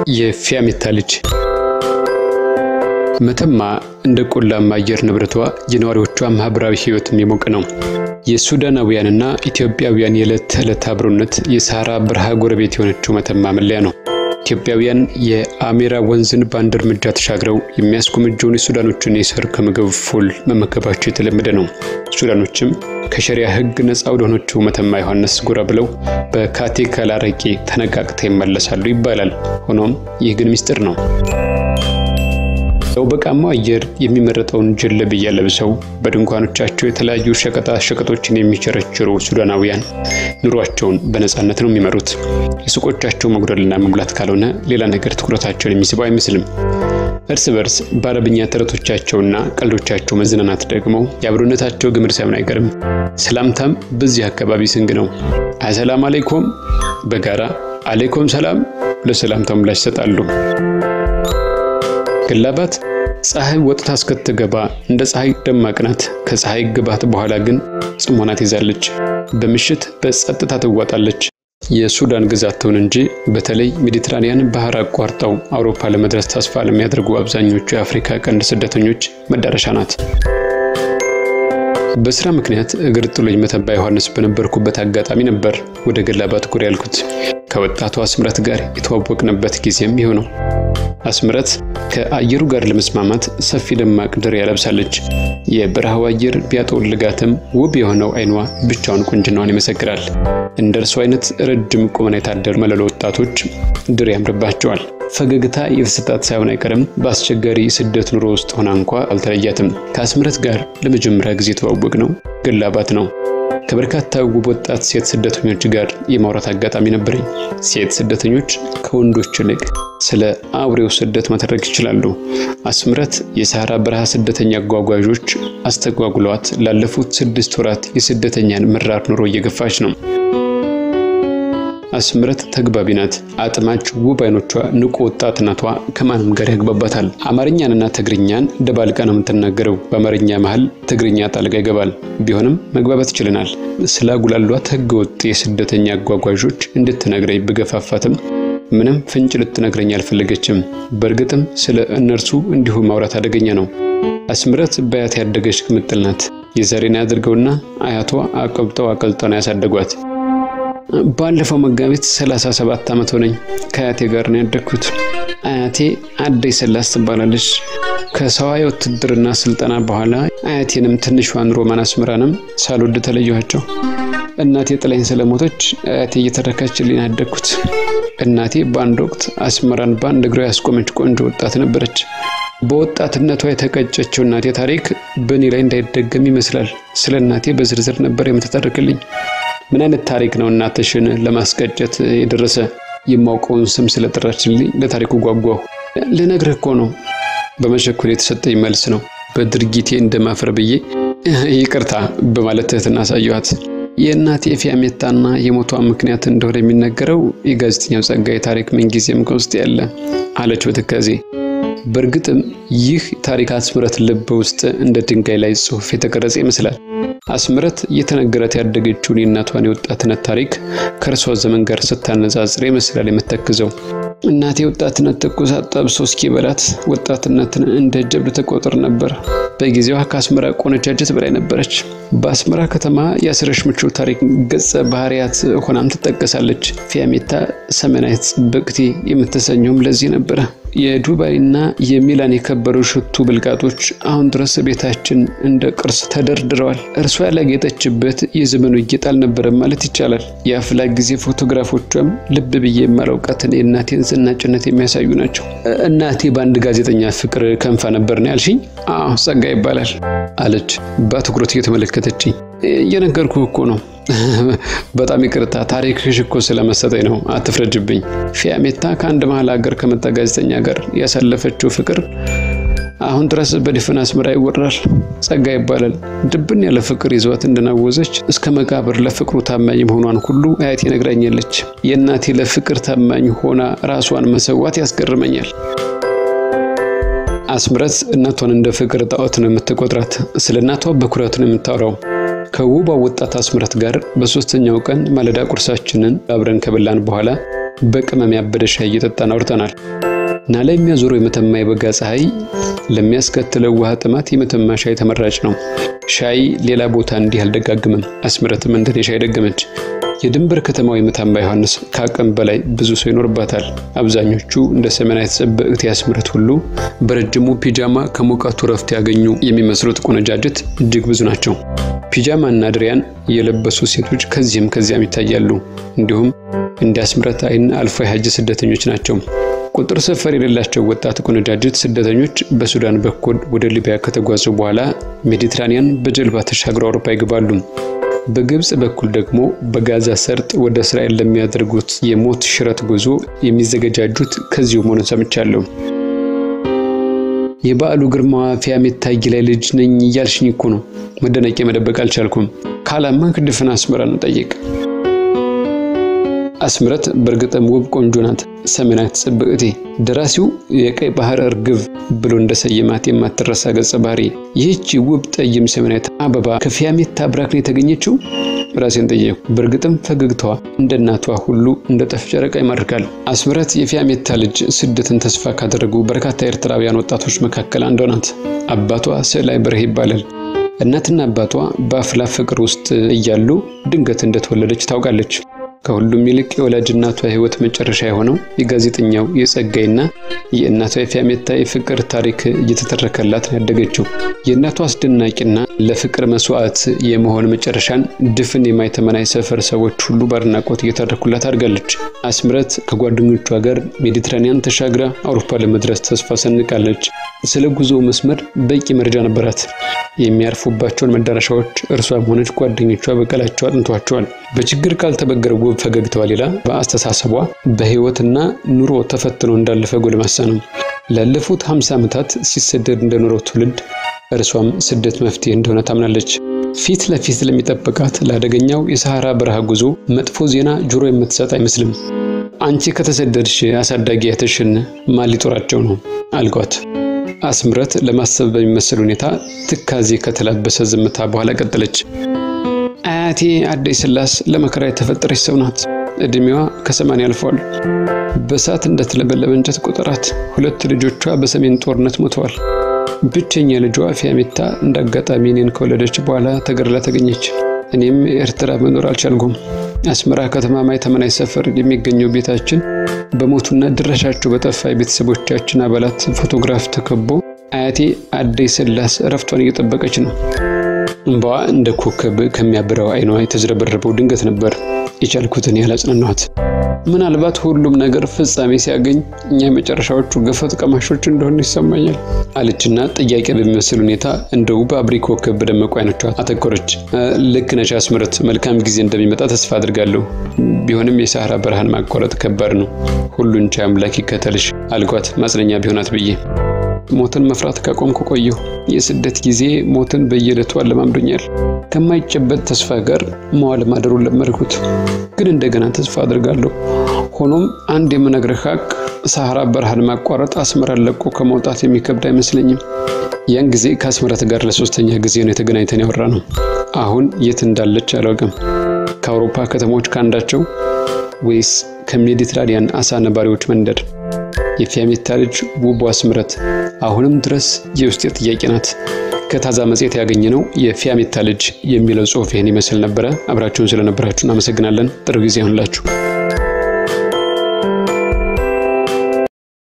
የፊያሜታ ልጅ መተማ እንደ ቆላማ አየር ንብረቷ የነዋሪዎቿ ማህበራዊ ህይወትም የሞቀ ነው። የሱዳናውያንና ኢትዮጵያውያን የዕለት ተዕለት አብሮነት የሰሃራ በረሃ ጎረቤት የሆነችው መተማ መለያ ነው። ኢትዮጵያውያን የአሜራ ወንዝን በአንድ እርምጃ ተሻግረው የሚያስጎመጀውን የሱዳኖችን የሰር ከምግብ ፉል መመገባቸው የተለመደ ነው። ሱዳኖችም ከሸሪያ ህግ ነፃ ወደሆነችው መተማ ዮሐንስ ጎራ ብለው በካቴካል አረቄ ተነቃቅተው ይመለሳሉ ይባላል። ሆኖም ይህ ግን ሚስጥር ነው። በቃማው አየር የሚመረጠውን ጀለብያ ለብሰው በድንኳኖቻቸው የተለያዩ ሸቀጣ ሸቀጦችን የሚቸረችሩ ሱዳናውያን ኑሯቸውን በነፃነት ነው የሚመሩት። የሱቆቻቸው መጉደልና መሙላት ካልሆነ ሌላ ነገር ትኩረታቸውን የሚስበው አይመስልም። እርስ በርስ በአረብኛ ተረቶቻቸውና ቀልዶቻቸው መዝናናት ደግሞ የአብሮነታቸው ግምር ሳይሆን አይቀርም። ሰላምታም በዚህ አካባቢ ስንግ ነው። አሰላም አሌይኮም በጋራ አሌይኮም ሰላም ለሰላምታው ምላሽ ይሰጣሉ። ገላባት ፀሐይ ወጥታ እስክትገባ እንደ ፀሐይ ደማቅ ናት። ከፀሐይ ግባት በኋላ ግን ጽሞና ትይዛለች። በምሽት በጸጥታ ትዋጣለች። የሱዳን ግዛት ትሁን እንጂ በተለይ ሜዲትራኒያን ባህር አቋርጠው አውሮፓ ለመድረስ ተስፋ ለሚያደርጉ አብዛኞቹ የአፍሪካ ቀንድ ስደተኞች መዳረሻ ናት። በስራ ምክንያት እግር ጥሎኝ መተማ ዮሐንስ በነበርኩበት አጋጣሚ ነበር ወደ ገላባት ጉር ያልኩት። ከወጣቷ አስምረት ጋር የተዋወቅንበት ጊዜም ይኸው ነው። አስምረት ከአየሩ ጋር ለመስማማት ሰፊ ደማቅ ድሪያ ለብሳለች። የበረሃው አየር ቢያጠወልጋትም ውብ የሆነው አይኗ ብቻውን ቁንጅናዋን ይመሰክራል። እንደ እርሱ አይነት ረጅም ቁመና የታደሉ መለሎ ወጣቶች ድር ያምርባቸዋል። ፈገግታ የተሰጣት ሳይሆን አይቀርም። በአስቸጋሪ ስደት ኑሮ ውስጥ ሆና እንኳ አልተለያትም። ከአስምረት ጋር ለመጀመሪያ ጊዜ የተዋወቅ ነው ገላባት ነው። ከበርካታ ውብ ወጣት ሴት ስደተኞች ጋር የማውራት አጋጣሚ ነበረኝ። ሴት ስደተኞች ከወንዶች ይልቅ ስለ አውሬው ስደት መተረክ ይችላሉ። አስምረት የሰሃራ በረሃ ስደተኛ አጓጓዦች አስተጓጉለዋት ላለፉት ስድስት ወራት የስደተኛን መራር ኑሮ እየገፋች ነው። አስምረት ተግባቢ ናት። አጥማች ውብ አይኖቿ፣ ንቁ ወጣትነቷ ከማንም ጋር ያግባባታል። አማርኛንና ትግርኛን ደባልቃ ነው የምትናገረው። በአማርኛ መሀል ትግርኛ ጣልቃ ይገባል። ቢሆንም መግባባት ይችለናል። ስለ አጉላሏት ህገወጥ የስደተኛ አጓጓዦች እንድትነግረኝ ብገፋፋትም ምንም ፍንጭ ልትነግረኝ አልፈለገችም። በእርግጥም ስለ እነርሱ እንዲሁ ማውራት አደገኛ ነው። አስምረት በአያት ያደገች ቅምጥል ናት። የዛሬን ያድርገውና አያቷ አቀብጠው አቀልጠው ነው ያሳደጓት። ባለፈው መጋቢት 37 ዓመት ሆነኝ። ከአያቴ ጋር ነው ያደግኩት። አያቴ አደይ ሰላስ ትባላለች። ከሰዋ የውትድርና ስልጠና በኋላ አያቴንም ትንሿን ሮማን አስምራንም ሳልወድ ተለየኋቸው። እናቴ ጥላኝ ስለሞተች አያቴ እየተረካችልኝ ያደግኩት። እናቴ በአንድ ወቅት አስመራን በአንድ እግሯ ያስቆመች ቆንጆ ወጣት ነበረች። በወጣትነቷ የተቀጨችው እናቴ ታሪክ በእኔ ላይ እንዳይደገም ይመስላል። ስለ እናቴ በዝርዝር ነበር የምትተርክልኝ። ምን አይነት ታሪክ ነው እናትሽን ለማስቀጨት የደረሰ? የማውቀውን ስም ስለጠራችልኝ ለታሪኩ ጓጓሁ። ልነግርህ እኮ ነው። በመቸኮል የተሰጠኝ መልስ ነው። በድርጊቴ እንደማፈር ብዬ ይቅርታ በማለት ትህትና አሳየኋት። የእናቴ ፊያሜታና የሞቷ ምክንያት እንደሆነ የሚነገረው የጋዜጠኛው ጸጋዬ ታሪክ ምንጊዜም ከውስጥ ያለ አለች በትካዜ። በእርግጥም ይህ ታሪክ አስምረት ልብ ውስጥ እንደ ድንጋይ ላይ ጽሑፍ የተቀረጸ ይመስላል። አስምረት እየተነገረት ያደገችውን የእናቷን የወጣትነት ታሪክ ከእርሷ ዘመን ጋር ስታነጻጽር ይመስላል የምተክዘው። እናቴ ወጣትነት ትኩሳት ጠብሶ እስኪበላት ወጣትነትን እንደ ጀብድ ተቆጥር ነበር። በጊዜዋ ከአስመራ ቆነጃጀት በላይ ነበረች። በአስመራ ከተማ የአስረሽ ምቹ ታሪክ ገጸ ባህሪያት ሆናም ትጠቀሳለች። ፊያሜታ ሰሜናዊት ጽብቅቲ የምትሰኘውም ለዚህ ነበረ። የዱባይና የሚላን የከበሩ ሽቱ ብልቃጦች አሁን ድረስ ቤታችን እንደ ቅርስ ተደርድረዋል። እርሷ ያላጌጠችበት የዘመኑ ጌጥ አልነበረም ማለት ይቻላል። የአፍላ ጊዜ ፎቶግራፎቿም ልብ ብዬ የማላውቃትን የእናቴን ዝናጭነት የሚያሳዩ ናቸው። እናቴ በአንድ ጋዜጠኛ ፍቅር ከንፋ ነበር ነው ያልሽኝ? አዎ ጸጋ ይባላል አለች በአትኩሮት እየተመለከተችኝ። እየነገርኩ እኮ ነው። በጣም ይቅርታ ታሪክሽ እኮ ስለመሰጠኝ ነው፣ አትፍረጅብኝ። ፊያሜታ ከአንድ መሀል ሀገር ከመጣ ጋዜጠኛ ጋር ያሳለፈችው ፍቅር አሁን ድረስ በድፍን አስመራ ይወራል። ጸጋ ይባላል። ድብን ያለ ፍቅር ይዟት እንደናወዘች እስከ መቃብር ለፍቅሩ ታማኝ መሆኗን ሁሉ አያቴ ነግራኛለች። የእናቴ ለፍቅር ታማኝ ሆና ራሷን መሰዋት ያስገርመኛል። አስምረት እናቷን እንደ ፍቅር ጣዖት ነው የምትቆጥራት። ስለ እናቷ በኩራት ነው የምታወራው። ከውቧ ወጣት አስምረት ጋር በሶስተኛው ቀን ማለዳ ቁርሳችንን አብረን ከበላን በኋላ በቅመም ያበደ ሻይ እየጠጣን አውርተናል። ናላ የሚያዞረው የመተማ የበጋ ፀሐይ ለሚያስከትለው ውሃ ጥማት የመተማ ሻይ ተመራጭ ነው። ሻይ ሌላ ቦታ እንዲህ አልደጋግምም። አስምረትም እንደኔ ሻይ ደገመች። የድንበር ከተማው የመተማ ዮሐንስ ከአቅም በላይ ብዙ ሰው ይኖርባታል። አብዛኞቹ እንደ ሰሜናዊት ጸበእት ያስምረት ሁሉ በረጅሙ ፒጃማ ከሙቀቱ ረፍት ያገኙ የሚመስሉት ቆነጃጅት እጅግ ብዙ ናቸው። ፒጃማ እና ድሪያን የለበሱ ሴቶች ከዚህም ከዚያም ይታያሉ። እንዲሁም እንደ አስምረት አይን አልፎ የሀጅ ስደተኞች ናቸው። ቁጥር ሰፈር የሌላቸው ወጣት ቆነጃጅት ስደተኞች በሱዳን በኩል ወደ ሊቢያ ከተጓዙ በኋላ ሜዲትራኒያን በጀልባ ተሻግረው አውሮፓ ይገባሉ። በግብፅ በኩል ደግሞ በጋዛ ሰርጥ ወደ እስራኤል ለሚያደርጉት የሞት ሽረት ጉዞ የሚዘገጃጁት ከዚሁ መሆኑን ሰምቻለሁ። የበዓሉ ግርማዋ ፊያሜታይ ላይ ልጅ ነኝ እያልሽኝ እኮ ነው። መደነቄ መደበቅ አልቻልኩም። ካላማ ድፍን አስመራን ጠይቅ። አስምረት በእርግጥም ውብ ቆንጆ ናት። ሰሜናዊት ጽብዕቴ ደራሲው የቀይ ባህር እርግብ ብሎ እንደሰየማት የማትረሳ ገጸ ባህሪ። ይህች ውብ ጠይም ሰሜናዊት አበባ ከፊያሜታ አብራክ ነው የተገኘችው? ራሴን ጠየቁ። በእርግጥም ፈገግታዋ እንደ እናቷ ሁሉ እንደ ጠፍ ጨረቃ ይማርካል። አስምረት የፊያሜታ ልጅ ስደትን ተስፋ ካደረጉ በርካታ ኤርትራውያን ወጣቶች መካከል አንዷ ናት። አባቷ ስዕላይ በርሄ ይባላል። እናትና አባቷ በአፍላ ፍቅር ውስጥ እያሉ ድንገት እንደተወለደች ታውቃለች። ከሁሉም ይልቅ የወላጅ እናቷ የሕይወት መጨረሻ የሆነው የጋዜጠኛው የጸጋይና የእናቷ የፊያሜታ የፍቅር ታሪክ እየተተረከላት ነው ያደገችው። የእናቷ አስደናቂና ለፍቅር መስዋዕት የመሆን መጨረሻን ድፍን የማይተመናይ ሰፈር ሰዎች ሁሉ በአድናቆት እየተረኩላት አድጋለች። አስምረት ከጓደኞቿ ጋር ሜዲትራኒያን ተሻግራ አውሮፓ ለመድረስ ተስፋ ሰንቃለች። ስለ ጉዞው መስመር በቂ መረጃ ነበራት። የሚያርፉባቸውን መዳረሻዎች እርሷም ሆነች ጓደኞቿ በቀላቸው አጥንቷቸዋል። በችግር ካልተበገረ ውብ ፈገግታዋ ሌላ በአስተሳሰቧ በሕይወትና ኑሮ ተፈትኖ እንዳለፈ ጎልማሳ ነው። ላለፉት 50 ዓመታት ሲሰደድ እንደኖረው ትውልድ እርሷም ስደት መፍትሄ እንደሆነ ታምናለች። ፊት ለፊት ለሚጠብቃት ለአደገኛው የሰሐራ በረሃ ጉዞ መጥፎ ዜና ጆሮ የምትሰጥ አይመስልም። አንቺ ከተሰደድሽ አሳዳጊ ያተሽን ማን ሊጦራቸው ነው አልጓት። አስምረት ለማሰብ በሚመስል ሁኔታ ትካዜ ከተላበሰ ዝምታ በኋላ ቀጠለች። አያቴ አደይ ስላስ ለመከራ የተፈጠረች ሰው ናት። እድሜዋ ከሰማንያ አልፏል። በእሳት እንደተለበለበ እንጨት ቁጠራት። ሁለት ልጆቿ በሰሜን ጦርነት ሞተዋል። ብቸኛ ልጇ ፊያሜታ እንደ አጋጣሚ እኔን ከወለደች በኋላ ተገድላ ተገኘች። እኔም ኤርትራ መኖር አልቻልኩም። አስመራ ከተማ ማይተመናይ ሰፈር የሚገኘው ቤታችን በሞቱና ድረሻቸው በጠፋ የቤተሰቦቻችን አባላት ፎቶግራፍ ተከቦ አያቴ አደይ ስላስ እረፍቷን እየጠበቀች ነው። እንባዋ እንደ ኮከብ ከሚያብረው አይኗ የተዝረበረበው ድንገት ነበር። የቻልኩትን ያህል አጽናናኋት። ምናልባት ሁሉም ነገር ፍጻሜ ሲያገኝ እኛ የመጨረሻዎቹ ገፈት ቀማሾች እንደሆነ ይሰማኛል አለችና ጥያቄ በሚመስል ሁኔታ እንደ ውብ አብሪ ኮከብ በደመቁ አይኖቿ አተኮረች። ልክ ነሽ አስምረት፣ መልካም ጊዜ እንደሚመጣ ተስፋ አድርጋለሁ። ቢሆንም የሰሐራ በረሃን ማቋረጥ ከባድ ነው። ሁሉን ቻይ አምላክ ይከተልሽ አልኳት፣ ማጽለኛ ቢሆናት ብዬ ሞትን መፍራት ካቆምኩ ቆየሁ። የስደት ጊዜ ሞትን በየዕለቱ አለማምዶኛል። ከማይጨበጥ ተስፋ ጋር መዋል ማደሩን ለመድኩት። ግን እንደገና ተስፋ አድርጋለሁ። ሆኖም አንድ የምነግርህ ሀቅ ሰሐራ በረሃን ማቋረጥ አስመራን ለቆ ከመውጣት የሚከብድ አይመስለኝም። ያን ጊዜ ከአስመራት ጋር ለሶስተኛ ጊዜ ነው የተገናኝተን ያወራ ነው። አሁን የት እንዳለች አላውቅም። ከአውሮፓ ከተሞች ካንዳቸው ወይስ ከሜዲትራኒያን አሳ ነባሪዎች መንደር? የፊያሜታ ልጅ ውቧ አስምረት አሁንም ድረስ የውስጤ ጥያቄ ናት። ከታዛ መጽሔት ያገኘነው የፊያሜታ ልጅ የሚለው ጽሑፍ ይህን ይመስል ነበረ። አብራችሁን ስለነበራችሁ እናመሰግናለን። ጥሩ ጊዜ ይሁንላችሁ።